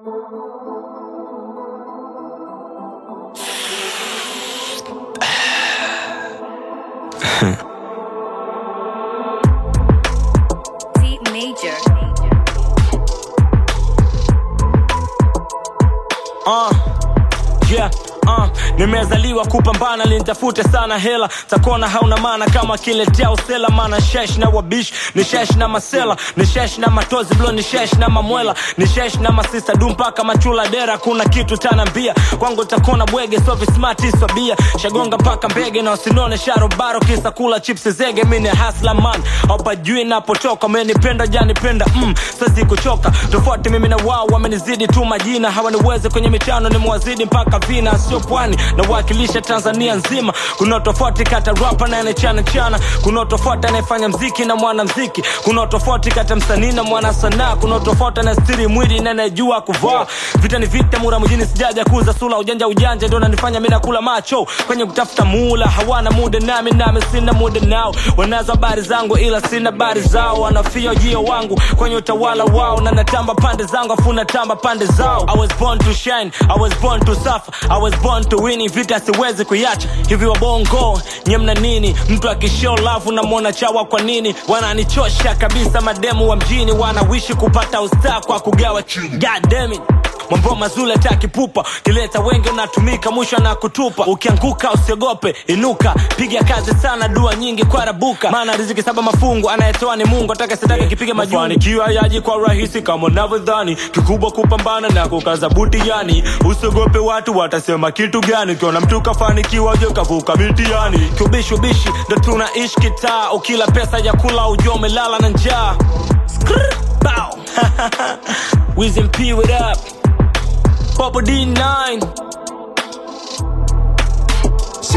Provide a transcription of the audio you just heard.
C major. uh, yeah, uh, nimezaliwa kupambana lintafute sana hela takona hauna maana kama kiletea usela maana shesh na wabish ni shesh na masela ni shesh na matozi blo ni shesh na mamwela ni shesh na masista du mpaka machula dera kuna kitu tanambia kwangu takona bwege so vismati swabia shagonga mpaka mbege na usinone sharobaro kisa kula chips zege mini hasla man aupajui napotoka menipenda janipenda mm, sasi kuchoka tofauti mimi na wao wamenizidi tu majina hawaniwezi kwenye michano ni mwazidi mpaka vina sio pwani nawakilisha tanzania nzima kuna tofauti kata rapa na anachana chana kuna tofauti anayefanya mziki na mwana mziki kuna tofauti kata msanii na mwana sanaa kuna tofauti anastiri mwili na anayejua kuvaa vita ni vita mura mjini sijaja kuza sula ujanja ujanja ndo nanifanya mi nakula macho kwenye kutafuta mula hawana muda nami nami sina muda nao wanazo habari zangu ila sina habari zao wanafia ujio wangu kwenye utawala wao na natamba pande zangu afu natamba pande zao I was born to shine I was born to suffer I was born to win vita siwezi kuiacha hivi wabongo nye mna nini mtu akishow love unamwona chawa kwa nini wananichosha kabisa mademu wa mjini wanawishi kupata ustaa kwa kugawa chini God damn it mambo mazuri atakipupa kileta wengi unatumika mwisho na kutupa ukianguka usiogope inuka piga kazi sana dua nyingi kwa rabuka maana riziki saba mafungu anayetoa ni mungu ataka sitaka kipiga majunikiwa yaji kwa rahisi kama unavyodhani kikubwa kupambana na kukaza buti yani usiogope watu watasema kitu gani ukiona mtu kafanikiwa je kavuka mitiani kiubishi ubishi ndo tunaishi kitaa ukila pesa ya kula ujua umelala na njaa Skrrr, bow. Wiz and P, what up? Bubble D9